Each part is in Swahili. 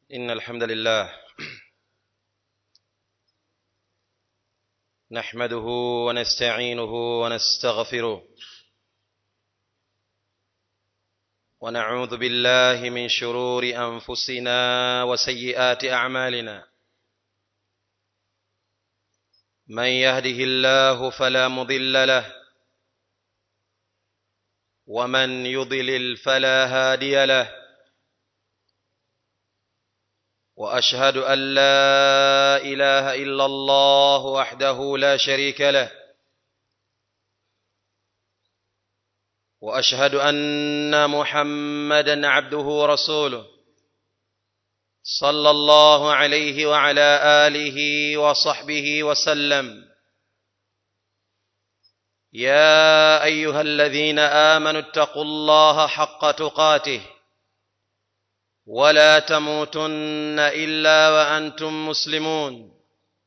إن الحمد لله نحمده ونستعينه ونستغفره ونعوذ بالله من شرور أنفسنا وسيئات أعمالنا من يهده الله فلا مضل له ومن يضلل فلا هادي له واشهد ان لا اله الا الله وحده لا شريك له واشهد ان محمدا عبده ورسوله صلى الله عليه وعلى اله وصحبه وسلم يا ايها الذين امنوا اتقوا الله حق تقاته ولا تموتن الا وانتم مسلمون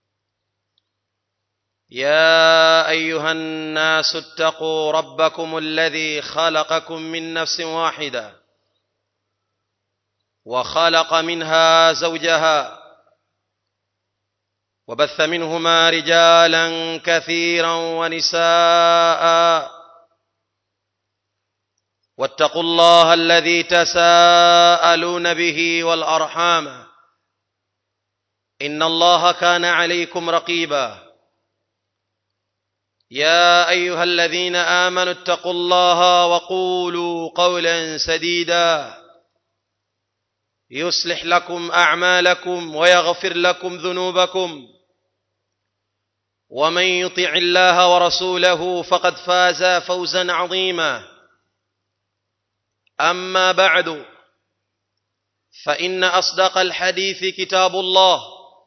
يا ايها الناس اتقوا ربكم الذي خلقكم من نفس واحده وخلق منها زوجها وبث منهما رجالا كثيرا ونساء واتقوا الله الذي تساءلون به والارحام ان الله كان عليكم رقيبا يا ايها الذين امنوا اتقوا الله وقولوا قولا سديدا يصلح لكم اعمالكم ويغفر لكم ذنوبكم ومن يطع الله ورسوله فقد فاز فوزا عظيما اما بعد فان اصدق الحديث كتاب الله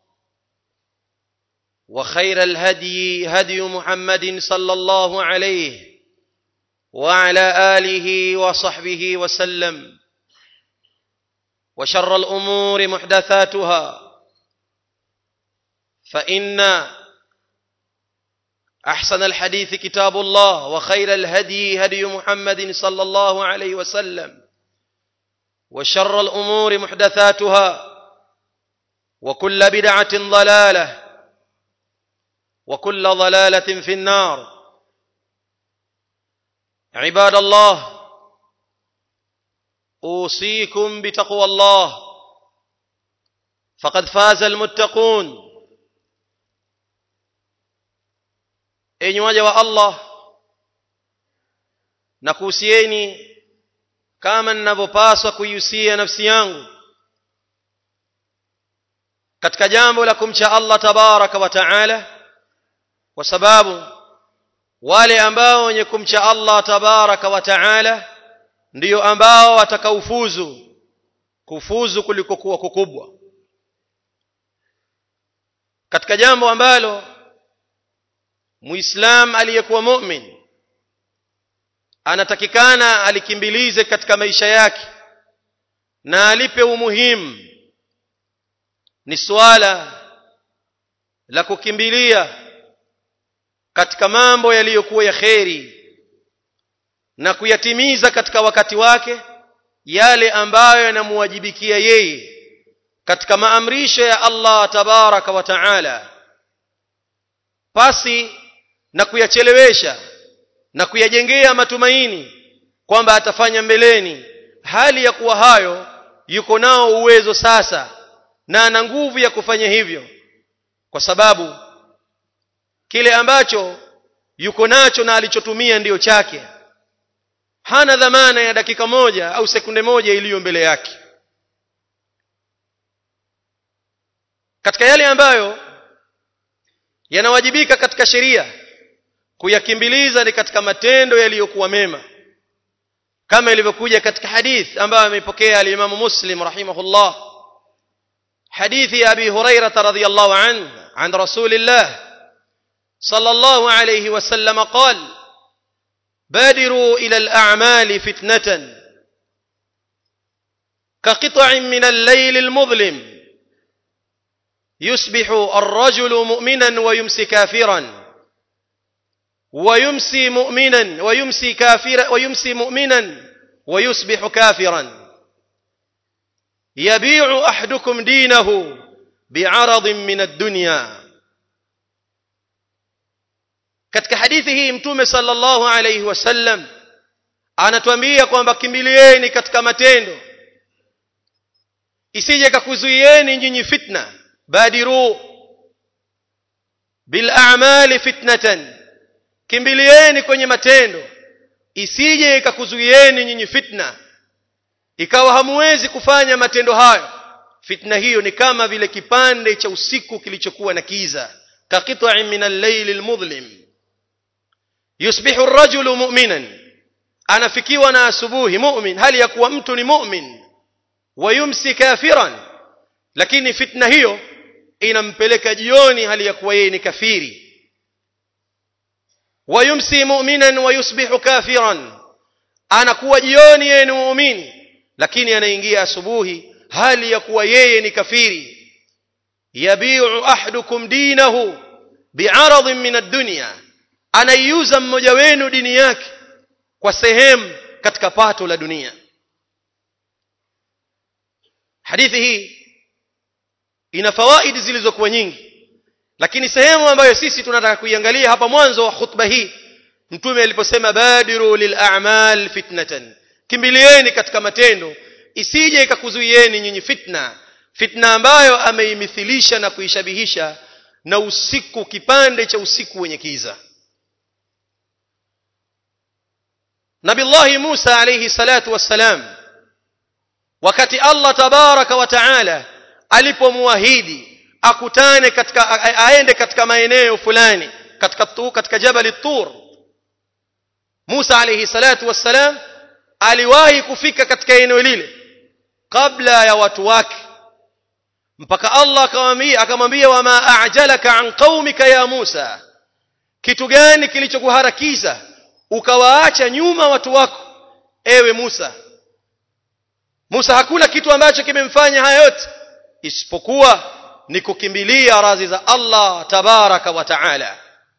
وخير الهدي هدي محمد صلى الله عليه وعلى اله وصحبه وسلم وشر الامور محدثاتها فان احسن الحديث كتاب الله وخير الهدي هدي محمد صلى الله عليه وسلم وشر الامور محدثاتها وكل بدعه ضلاله وكل ضلاله في النار عباد الله اوصيكم بتقوى الله فقد فاز المتقون enyi waja wa Allah na kuhusieni kama ninavyopaswa kuihusia nafsi yangu katika jambo la kumcha Allah tabaraka wa taala kwa sababu wale ambao wenye kumcha Allah tabaraka wa taala ndiyo ambao watakaufuzu kufuzu kuliko kuwa kukubwa katika jambo ambalo muislam aliyekuwa mu'min anatakikana alikimbilize katika maisha yake na alipe umuhimu ni swala la kukimbilia katika mambo yaliyokuwa ya kheri na kuyatimiza katika wakati wake yale ambayo yanamuwajibikia yeye katika maamrisho ya Allah tabaraka wa taala pasi na kuyachelewesha na kuyajengea matumaini kwamba atafanya mbeleni hali ya kuwa hayo yuko nao uwezo sasa na ana nguvu ya kufanya hivyo kwa sababu kile ambacho yuko nacho na alichotumia ndiyo chake hana dhamana ya dakika moja au sekunde moja iliyo mbele yake katika yale ambayo yanawajibika katika sheria kuyakimbiliza ni katika matendo yaliyokuwa mema kama ilivyokuja katika hadith ambayo ameipokea al-Imam Muslim rahimahullah hadithi ya Abi Hurairah radhiyallahu anhu عن رسول الله صلى الله عليه وسلم قال بادروا إلى الأعمال فتنة كقطع من الليل المظلم يصبح الرجل مؤمنا ويمسي كافرا ويمسي مؤمنا ويمسي كافرا ويمسي مؤمنا ويصبح كافرا yabi'u ahadukum dinahu bi'aradin min ad-dunya katika hadithi hii mtume sallallahu alayhi wasallam anatuambia kwamba kimbilieni katika matendo isije kakuzuieni nyinyi fitna badiru bil a'mali fitnatan kimbilieni kwenye matendo isije ikakuzuieni nyinyi fitna ikawa hamuwezi kufanya matendo hayo fitna hiyo ni kama vile kipande cha usiku kilichokuwa na kiza kaqita'in min al-layl al-mudhlim yusbihu ar-rajulu mu'minan anafikiwa na asubuhi mu'min hali ya kuwa mtu ni mu'min wayumsi kafiran lakini fitna hiyo inampeleka jioni hali ya kuwa yeye ni kafiri wayumsi mu'minan wayusbihu kafiran anakuwa jioni yeye ni muumini lakini anaingia asubuhi hali ya kuwa yeye ni kafiri yabi'u ahadukum dinahu bi'aradin min ad-dunya anaiuza mmoja wenu dini yake kwa sehemu katika pato la dunia hadithi hii ina fawaidi zilizokuwa nyingi lakini sehemu ambayo sisi tunataka kuiangalia hapa mwanzo wa khutba hii mtume aliposema badiru lil a'mal fitnatan kimbilieni katika matendo isije ikakuzuieni nyinyi fitna fitna ambayo ameimithilisha na kuishabihisha na usiku kipande cha usiku wenye kiza Nabillahi Musa alayhi salatu wassalam wakati Allah tabaraka wa taala alipomuahidi akutane katika aende katika maeneo fulani katika tu, katika jabal tur Musa alayhi salatu wassalam aliwahi kufika katika eneo lile kabla ya watu wake mpaka Allah akamwambia akamwambia wama a'jalaka an qaumika ya Musa kitu gani kilichokuharakisha ukawaacha nyuma watu wako ewe Musa Musa hakuna kitu ambacho kimemfanya haya yote isipokuwa ni kukimbilia radhi za Allah tabaraka wa taala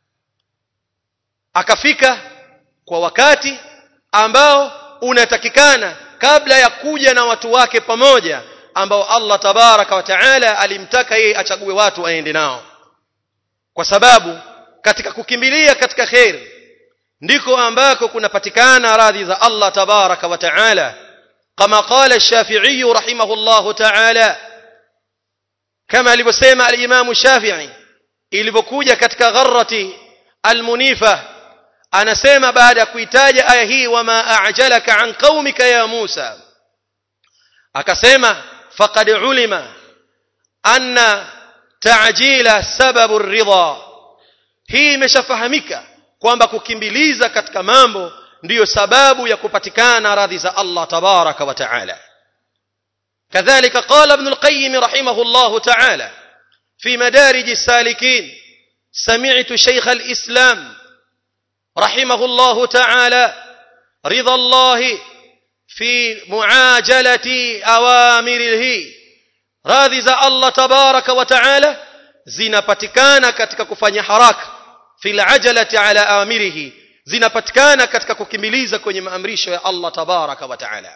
akafika kwa wakati ambao unatakikana kabla ya kuja na watu wake pamoja ambao Allah tabaraka wa taala alimtaka yeye achague watu aende nao kwa sababu katika kukimbilia katika khair ndiko ambako kunapatikana radhi za Allah tabaraka wa taala kama qala ash-Shafi'i rahimahullah taala kama alivyosema al-Imam Shafi'i ilivyokuja katika gharrati al-Munifa anasema baada ya kuitaja aya hii wama a'jalaka an qaumika ya Musa akasema faqad ulima anna ta'jila sababu ridha hii imeshafahamika kwamba kukimbiliza katika mambo ndiyo sababu ya kupatikana radhi za Allah tabaraka wa taala كذلك قال ابن القيم رحمه الله تعالى في مدارج السالكين سمعت شيخ الإسلام رحمه الله تعالى رضا الله في معاجلة أوامره radhi za Allah tabaraka wa taala zinapatikana katika kufanya haraka fil ajalati ala amirihi zinapatikana katika kukimiliza kwenye maamrisho ya Allah tabaraka wa taala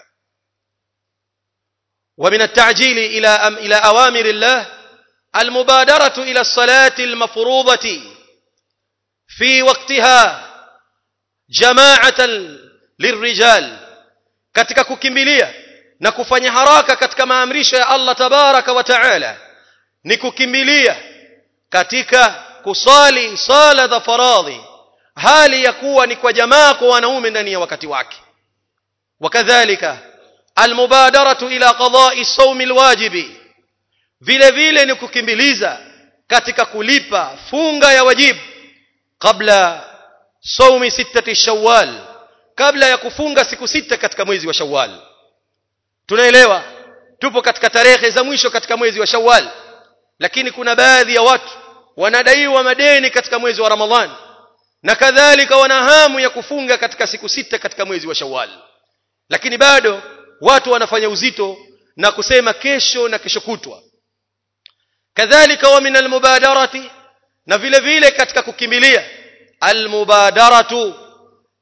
ومن التعجيل إلى أم إلى أوامر الله المبادرة إلى الصلاة المفروضة في وقتها جماعة للرجال katika kukimbilia na kufanya haraka katika maamrisho ya Allah tabaraka wa taala ni kukimbilia katika kusali sala za faradhi hali ya kuwa ni kwa jamaa kwa wanaume ndani ya wakati wake wakadhalika almubadaratu ila qada'i sawmi alwajibi vile vile ni kukimbiliza katika kulipa funga ya wajibu kabla sawmi sittati shawwal kabla ya kufunga siku sita katika mwezi wa shawwal tunaelewa tupo katika tarehe za mwisho katika mwezi wa shawwal lakini kuna baadhi ya watu wanadaiwa madeni katika mwezi wa ramadhan na kadhalika wana hamu ya kufunga katika siku sita katika mwezi wa shawwal lakini bado watu wanafanya uzito na kusema kesho na kesho kutwa kadhalika wa min almubadarati na vile vile katika kukimbilia almubadaratu ila adai fardhi llahi ala wa hiya alhajj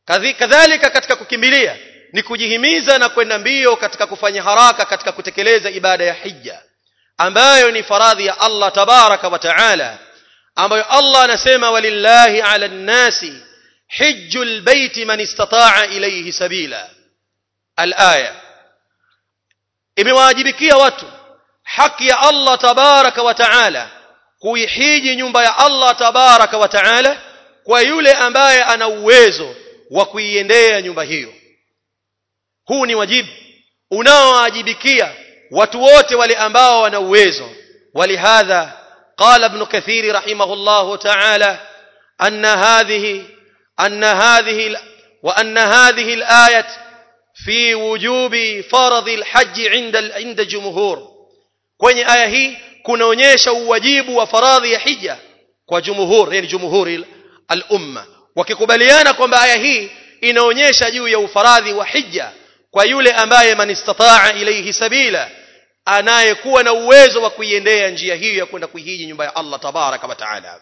kadhalika katika kukimbilia ni kujihimiza na kwenda mbio katika kufanya haraka katika kutekeleza ibada ya hija ambayo ni faradhi ya Allah tabaraka wa taala ambayo Allah anasema walillahi ala nnasi hijjul baiti man istata'a ilayhi sabila alaya imewajibikia watu haki ya Allah tabaraka wa taala kuihiji nyumba ya Allah tabaraka wa taala kwa yule ambaye ana uwezo wa kuiendea nyumba hiyo huu ni wajibu unaowajibikia watu wote wale ambao wana uwezo walihadha قال ابن كثير رحمه الله تعالى أن هذه أن هذه وأن هذه الآية في وجوب فرض الحج عند عند جمهور kwenye aya hii kunaonyesha uwajibu wa faradhi ya hija kwa jumhur yani jumhuri al-umma wakikubaliana kwamba aya hii inaonyesha juu ya ufaradhi wa hija kwa yule ambaye man istataa ilayhi sabila anayekuwa na uwezo wa kuiendea njia hiyo ya kwenda kuihiji nyumba ya Allah tabaraka wa taala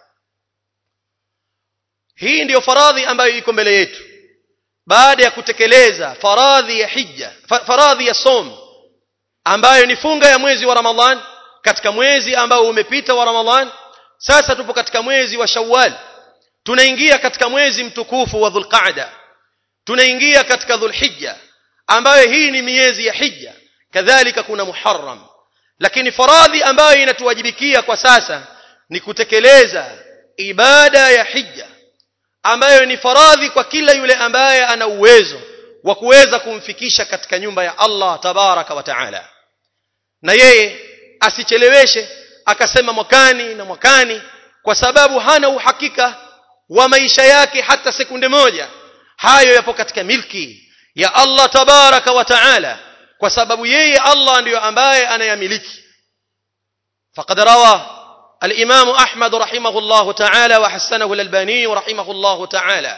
hii ndiyo faradhi ambayo iko mbele yetu baada ya kutekeleza faradhi ya hija faradhi ya som ambayo ni funga ya mwezi wa Ramadhan katika mwezi ambao umepita wa Ramadhan sasa tupo katika mwezi wa Shawwal tunaingia katika mwezi mtukufu wa Dhulqa'da tunaingia katika Dhulhijja ambayo hii ni miezi ya hija kadhalika kuna Muharram lakini faradhi ambayo inatuwajibikia kwa sasa ni kutekeleza ibada ya hija ambayo ni faradhi kwa kila yule ambaye ana uwezo wa kuweza kumfikisha katika nyumba ya Allah tabaraka wa taala na yeye asicheleweshe akasema mwakani na mwakani kwa sababu hana uhakika wa maisha yake hata sekunde moja hayo yapo katika milki ya Allah tabaraka wa taala kwa sababu yeye Allah ndiyo ambaye anayamiliki faqad rawa الإمام أحمد رحمه الله تعالى وحسنه الألباني رحمه الله تعالى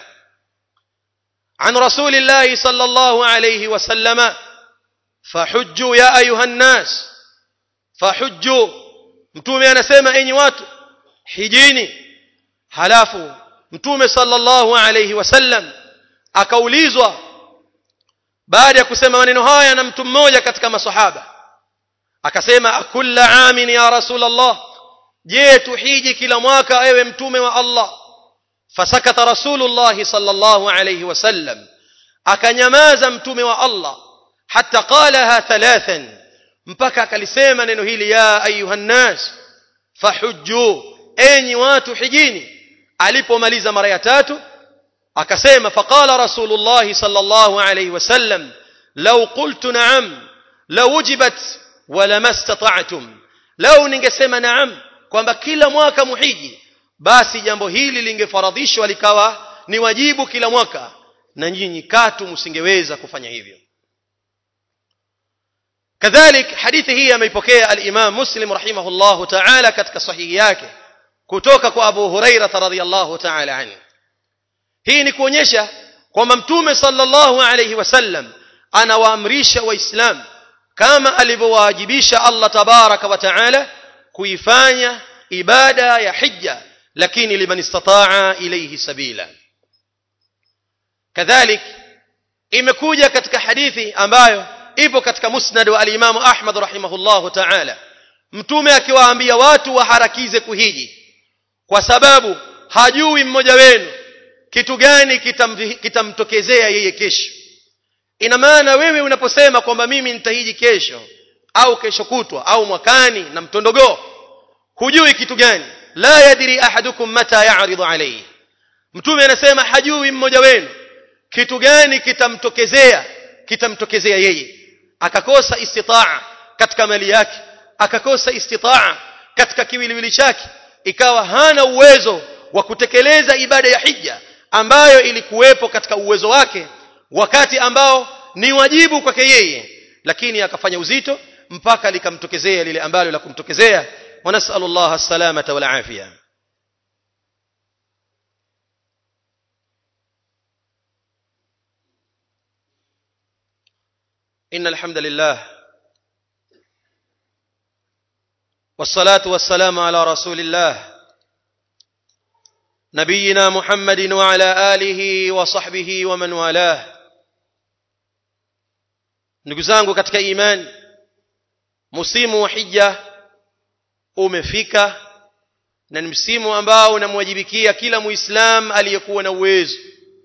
عن رسول الله صلى الله عليه وسلم فحجوا يا أيها الناس فحجوا mtume anasema enyi watu hijini halafu mtume sallallahu alayhi wasallam akaulizwa baada ya kusema maneno haya na mtu mmoja katika masahaba akasema akulla amin ya rasulullah je tuhiji kila mwaka ewe mtume wa Allah fasakata rasulullah sallallahu alayhi wasallam akanyamaza mtume wa Allah hatta qalaha thalathan mpaka akalisema neno hili ya ayuha nnas fahujju enyi watu hijini alipomaliza mara ya tatu akasema faqala rasulullah sallallahu alayhi wasallam law qultu na'am lawujibat wala mastata'tum law ningesema na'am kwamba kila mwaka muhiji basi jambo hili lingefaradhishwa likawa ni wajibu kila mwaka na nyinyi katu msingeweza kufanya hivyo kadhalik hadithi hii ameipokea al-Imam Muslim rahimahullah ta'ala katika sahihi yake kutoka kwa Abu Huraira radhiyallahu ta'ala anhu hii ni kuonyesha kwamba mtume sallallahu alayhi wasallam anawaamrisha waislamu kama alivyowaajibisha Allah tabaraka wa ta'ala kuifanya ibada ya hija lakini liman istataa ilayhi sabila kadhalik imekuja katika hadithi ambayo ipo katika musnad wa al-Imam Ahmad rahimahullahu ta'ala mtume akiwaambia watu waharakize kuhiji kwa sababu hajui mmoja wenu kitu gani kitamtokezea yeye kesho ina maana wewe unaposema kwamba mimi nitahiji kesho au kesho kutwa au mwakani na mtondogoo hujui kitu gani la yadri ahadukum mata ya'ridu alayhi mtume anasema hajui mmoja wenu kitu gani kitamtokezea kitamtokezea yeye akakosa istitaa katika mali yake akakosa istitaa katika kiwiliwili chake ikawa hana uwezo wa kutekeleza ibada ya hija ambayo ilikuwepo katika uwezo wake wakati ambao ni wajibu kwake yeye lakini akafanya uzito mpaka likamtokezea lile ambalo la kumtokezea ونسأل الله السلامة والعافية إن الحمد لله والصلاة والسلام على رسول الله نبينا محمد وعلى آله وصحبه ومن والاه ndugu zangu katika imani msimu wa hija umefika na ni msimu ambao unamwajibikia kila muislam aliyekuwa na uwezo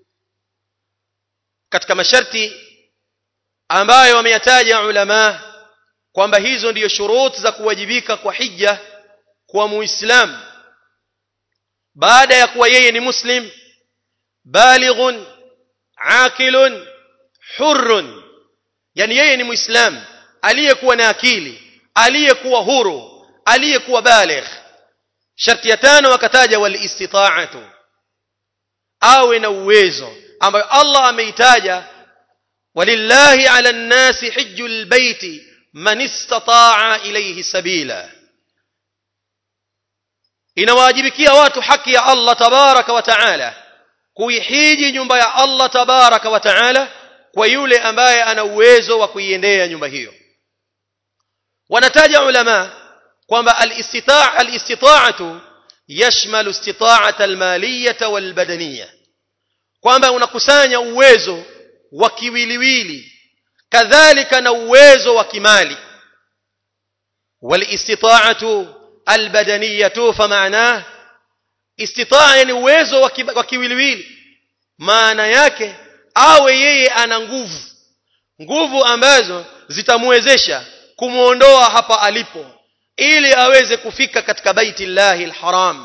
katika masharti ambayo wameyataja ulama kwamba hizo ndiyo shuruti za kuwajibika kwa hija kwa muislam baada ya kuwa yeye ni muslim balighun aqilun hurrun yani yeye ni muislam aliyekuwa na akili aliyekuwa huru aliyekuwa baligh sharti ya tano wakataja wal istita'atu awe na uwezo ambayo Allah ameitaja walillahi ala nnasi hijjul baiti man istata'a ilayhi sabila inawajibikia watu haki ya Allah tabaraka wa taala kuihiji nyumba ya Allah tabaraka wa taala kwa yule ambaye ana uwezo wa kuiendea nyumba hiyo wanataja ulama kwamba al-istita'a al-istita'atu yashmalu istita'ata al-maliyata wal-badaniyya kwamba unakusanya uwezo wa kiwiliwili kadhalika na uwezo wa kimali wal-istita'atu al-badaniyatu famaana istita'a ni uwezo wa kiwiliwili maana yake awe yeye ana nguvu nguvu ambazo zitamwezesha kumuondoa hapa alipo ili aweze kufika katika baiti llahi alharam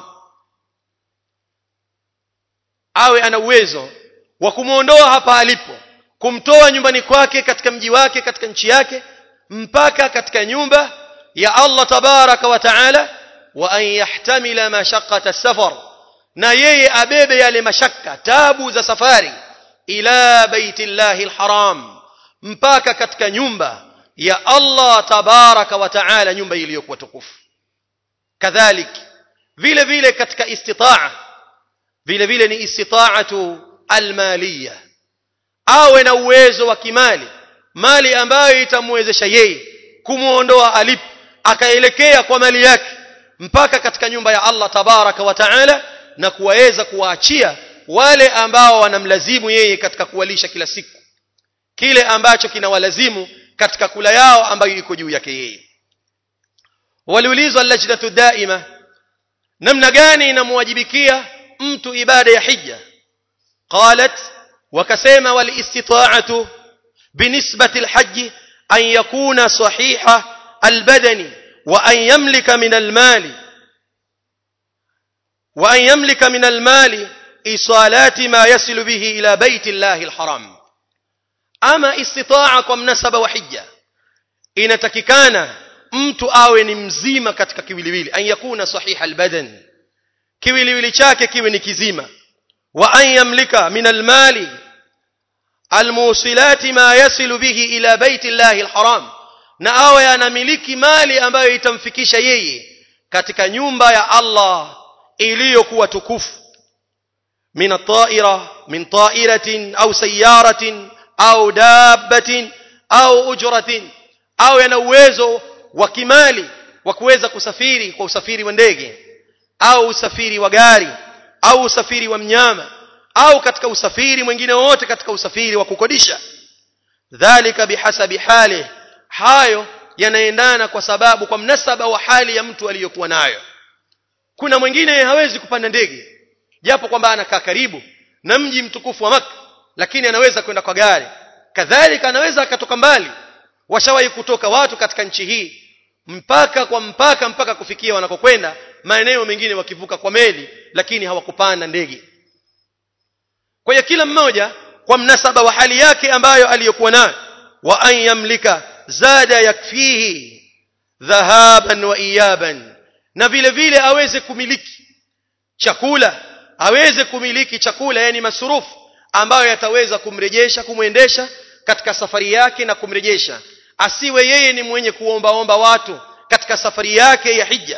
awe ana uwezo wa kumuondoa hapa alipo kumtoa nyumbani kwake katika mji wake katika nchi yake mpaka katika nyumba ya Allah tabaraka wa taala wa an yahtamila mashaqqata safar na yeye abebe yale mashaka tabu za safari ila baiti llahi alharam mpaka katika nyumba ya Allah tabaraka wa taala nyumba iliyokuwa tukufu kadhalik vile vile katika istitaa vile vile ni istitaatu almaliya awe na uwezo wa kimali mali ambayo itamwezesha yeye kumuondoa alipo akaelekea kwa mali yake mpaka katika nyumba ya Allah tabaraka wa taala na kuwaweza kuwaachia wale ambao wanamlazimu yeye katika kuwalisha kila siku kile ambacho kinawalazimu katika kula yao ambayo iko juu yake yeye waliulizwa lajdatu daima namna gani inamwajibikia mtu ibada ya hija qalat wakasema walistita'atu binisbati alhajj an yakuna sahiha albadani wa an yamlika min almali wa an yamlika min almali isalati ma yasilu bihi ila baiti llahi alharam ama istitaa kwa mnasaba wa hija inatakikana mtu awe ni mzima katika kiwiliwili an yakuna sahiha albadan kiwiliwili chake kiwe ni kizima wa an yamlika min almali almusilati ma yasilu bihi ila baiti llahi alharam na awe anamiliki mali ambayo itamfikisha yeye katika nyumba ya Allah iliyokuwa tukufu min at-ta'ira min ta'iratin au sayyaratin au dabbatin au ujratin au yana uwezo wa kimali wa kuweza kusafiri kwa usafiri wa ndege au usafiri wa gari au usafiri wa mnyama au katika usafiri mwingine wote katika usafiri wa kukodisha dhalika bihasabi hali hayo yanaendana kwa sababu kwa mnasaba wa hali ya mtu aliyokuwa nayo kuna mwingine hawezi kupanda ndege japo kwamba anakaa karibu na mji mtukufu wa maka lakini anaweza kwenda kwa gari kadhalika anaweza akatoka mbali washawahi kutoka watu katika nchi hii mpaka kwa mpaka mpaka kufikia wanakokwenda maeneo mengine wakivuka kwa meli lakini hawakupanda ndege kwa hiyo kila mmoja kwa mnasaba wa hali yake ambayo aliyokuwa nayo wa an yamlika zada yakfihi dhahaban wa iyaban na vile vile aweze kumiliki chakula aweze kumiliki chakula yani masurufu ambayo yataweza kumrejesha kumwendesha katika safari yake na kumrejesha asiwe yeye ni mwenye kuombaomba watu katika safari yake ya hija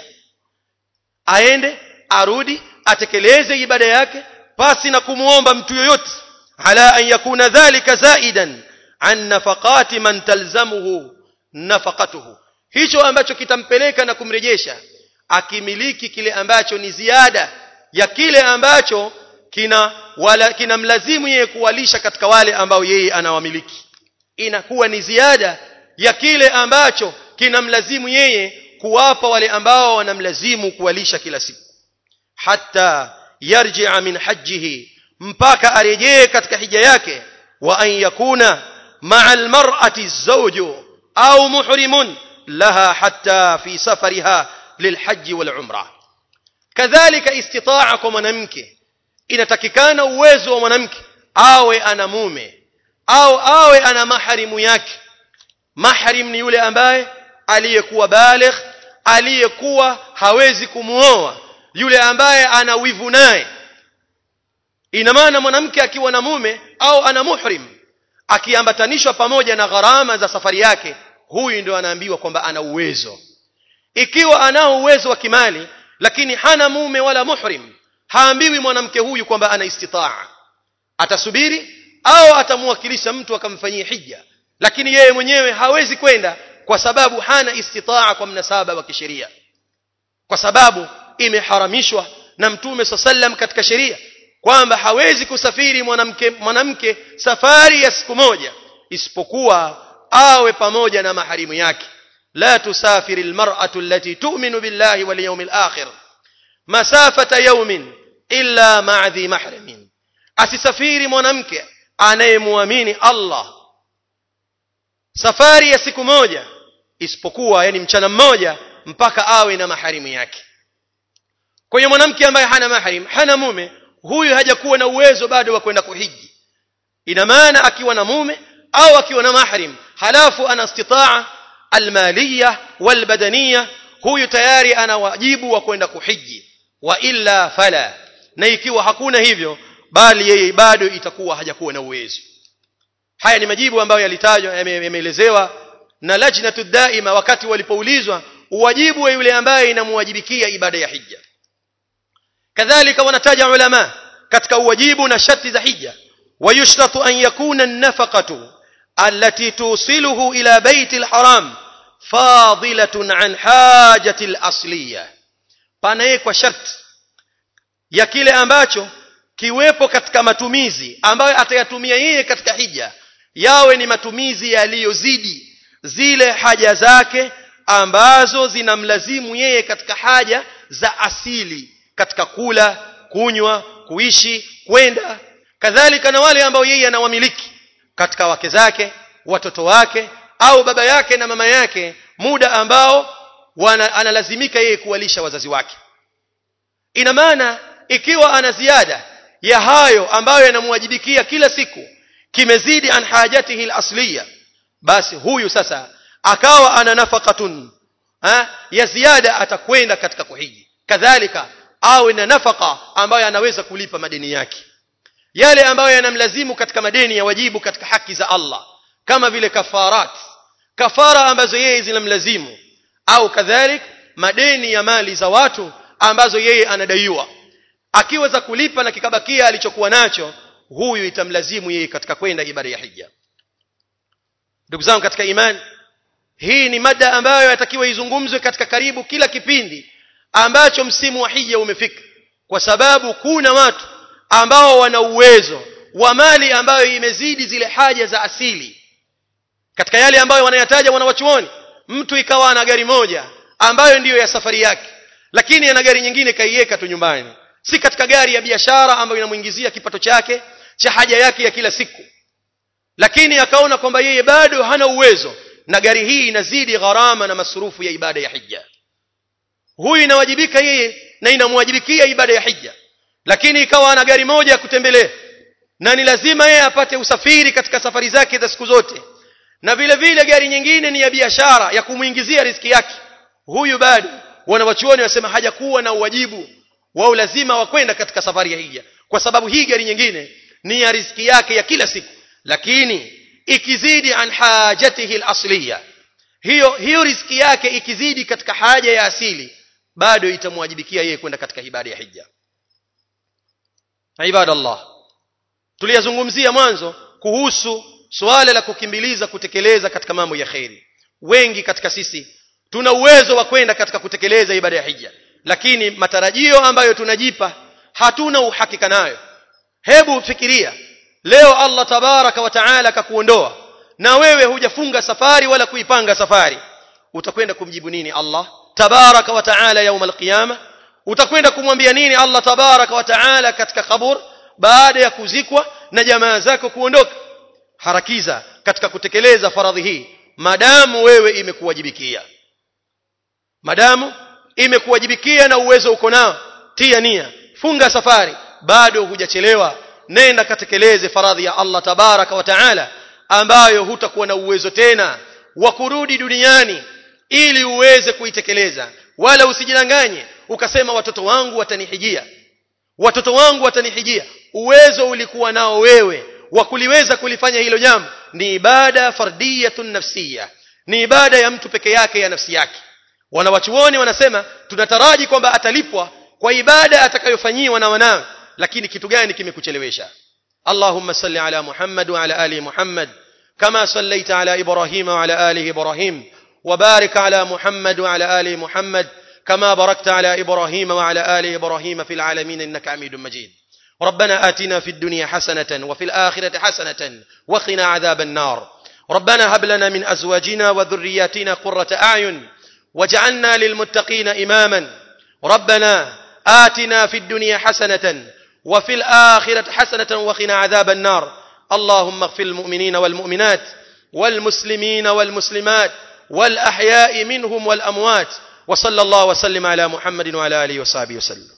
aende arudi atekeleze ibada yake pasi na kumuomba mtu yoyote ala an yakuna dhalika zaidan an nafaqati man talzamuhu nafaqatuhu hicho ambacho kitampeleka na kumrejesha akimiliki kile ambacho ni ziada ya kile ambacho kina wala kinamlazimu yeye kuwalisha katika wale ambao yeye anawamiliki inakuwa ni ziada ya kile ambacho kinamlazimu yeye kuwapa wale ambao wanamlazimu kuwalisha kila siku hatta yarji'a min hajjihi mpaka arejee katika hija yake wa an yakuna ma'a almar'ati zawju au muhrimun laha hatta fi safariha lilhajji wal umra kadhalika istitaa kwa mwanamke inatakikana uwezo wa mwanamke awe ana mume au awe ana maharimu yake mahrim ni yule ambaye aliyekuwa baligh aliyekuwa hawezi kumuoa yule ambaye ana wivu naye ina maana mwanamke akiwa na mume au ana muhrim akiambatanishwa pamoja na gharama za safari yake huyu ndio anaambiwa kwamba ana uwezo ikiwa anao uwezo wa kimali lakini hana mume wala muhrim haambiwi mwanamke huyu kwamba ana istitaa atasubiri au atamwakilisha mtu akamfanyia hija lakini yeye mwenyewe hawezi kwenda kwa sababu hana istitaa kwa mnasaba wa kisheria kwa sababu imeharamishwa na mtume sallam katika sheria kwamba hawezi kusafiri mwanamke mwanamke safari ya siku moja isipokuwa awe pamoja na maharimu yake la tusafiri almar'atu allati tu'minu billahi wal yawmil akhir masafata yawmin illa ma'a dhi mahramin asisafiri mwanamke anayemwamini Allah safari ya siku moja isipokuwa yani mchana mmoja mpaka awe na maharimu yake kwa hiyo mwanamke ambaye hana mahrim hana mume huyu hajakuwa na uwezo bado wa kwenda kuhiji ina maana akiwa na mume au akiwa na mahrim halafu ana istitaa almaliya walbadaniya huyu tayari ana wajibu wa kwenda kuhiji wa illa fala na ikiwa hakuna hivyo bali yeye bado itakuwa hajakuwa na uwezo haya ni majibu ambayo yalitajwa yameelezewa na lajnatu daima wakati walipoulizwa uwajibu wa yule ambaye inamwajibikia ibada ya hija kadhalika wanataja ulama katika uwajibu na sharti za hija ويشترط أن يكون النفقة التي توصله إلى بيت الحرام فاضلة عن حاجة الأصلية panawekwa sharti ya kile ambacho kiwepo katika matumizi ambayo atayatumia yeye katika hija yawe ni matumizi yaliyozidi zile haja zake ambazo zinamlazimu yeye katika haja za asili katika kula kunywa kuishi kwenda kadhalika na wale ambao yeye anawamiliki katika wake zake watoto wake au baba yake na mama yake muda ambao wana, analazimika yeye kuwalisha wazazi wake ina maana ikiwa ana ziada ya hayo ambayo yanamwajibikia kila siku kimezidi an hajatihi al-asliya basi huyu sasa akawa ana nafaqatun ha? ya ziada atakwenda katika kuhiji kadhalika awe na nafaka ambayo anaweza kulipa madeni yake yale ambayo yanamlazimu katika madeni ya wajibu katika haki za Allah kama vile kafarat kafara ambazo yeye zinamlazimu au kadhalik madeni ya mali za watu ambazo yeye anadaiwa akiweza kulipa na kikabakia alichokuwa nacho huyu itamlazimu yeye katika kwenda ibada ya hija ndugu zangu katika imani hii ni mada ambayo yatakiwa izungumzwe katika karibu kila kipindi ambacho msimu wa hija umefika kwa sababu kuna watu ambao wana uwezo wa mali ambayo imezidi zile haja za asili katika yale ambayo wanayataja wanawachuoni mtu ikawa ana gari moja ambayo ndiyo ya safari yake lakini ana gari nyingine kaiweka tu nyumbani si katika gari ya biashara ambayo inamuingizia kipato chake cha haja yake ya kila siku lakini akaona kwamba yeye bado hana uwezo na gari hii inazidi gharama na masurufu ya ibada ya hija huyu inawajibika yeye na inamwajibikia ibada ya hija lakini ikawa ana gari moja ya kutembelea na ni lazima yeye apate usafiri katika safari zake za siku zote na vile vile gari nyingine ni ya biashara ya kumuingizia riziki yake huyu bado wanawachuoni wasema hajakuwa na uwajibu wao lazima wakwenda katika safari ya hija kwa sababu hii gari nyingine ni ya riziki yake ya kila siku lakini ikizidi an hajatihi al-asliya hiyo hiyo riziki yake ikizidi katika haja ya asili bado itamwajibikia yeye kwenda katika ibada ya hija ibada Allah tuliyazungumzia mwanzo kuhusu suala la kukimbiliza kutekeleza katika mambo ya kheri wengi katika sisi tuna uwezo wa kwenda katika kutekeleza ibada ya hija lakini matarajio ambayo tunajipa hatuna uhakika nayo hebu fikiria leo Allah tabaraka wa taala akakuondoa na wewe hujafunga safari wala kuipanga safari utakwenda kumjibu nini Allah tabaraka wa taala yaum alqiyama utakwenda kumwambia nini Allah tabaraka wa taala katika kabur baada ya kuzikwa na jamaa zako kuondoka harakiza katika kutekeleza faradhi hii madamu wewe imekuwajibikia madamu imekuwajibikia na uwezo uko nao tia nia funga safari bado hujachelewa nenda katekeleze faradhi ya Allah tabaraka wa taala ambayo hutakuwa na uwezo tena wa kurudi duniani ili uweze kuitekeleza wala usijidanganye ukasema watoto wangu watanihijia watoto wangu watanihijia uwezo ulikuwa nao wewe wa kuliweza kulifanya hilo jambo ni ibada fardiyatun nafsiya ni ibada ya mtu peke yake ya nafsi yake wanawachuoni wanasema tunataraji kwamba atalipwa kwa ibada atakayofanyiwa na wanawe lakini kitu gani kimekuchelewesha اللهم صل على محمد وعلى ال محمد كما صليت على ابراهيم وعلى ال ابراهيم وبارك على محمد وعلى ال محمد كما باركت على ابراهيم وعلى ال ابراهيم في العالمين انك حميد مجيد ربنا آتنا في الدنيا حسنة وفي الآخرة حسنة وقنا عذاب النار ربنا هب لنا من أزواجنا وذرياتنا قرة أعين واجعلنا للمتقين إماما ربنا آتنا في الدنيا حسنة وفي الآخرة حسنة وقنا عذاب النار اللهم اغفر المؤمنين والمؤمنات والمسلمين والمسلمات والأحياء منهم والأموات وصلى الله وسلم على محمد وعلى آله وصحبه وسلم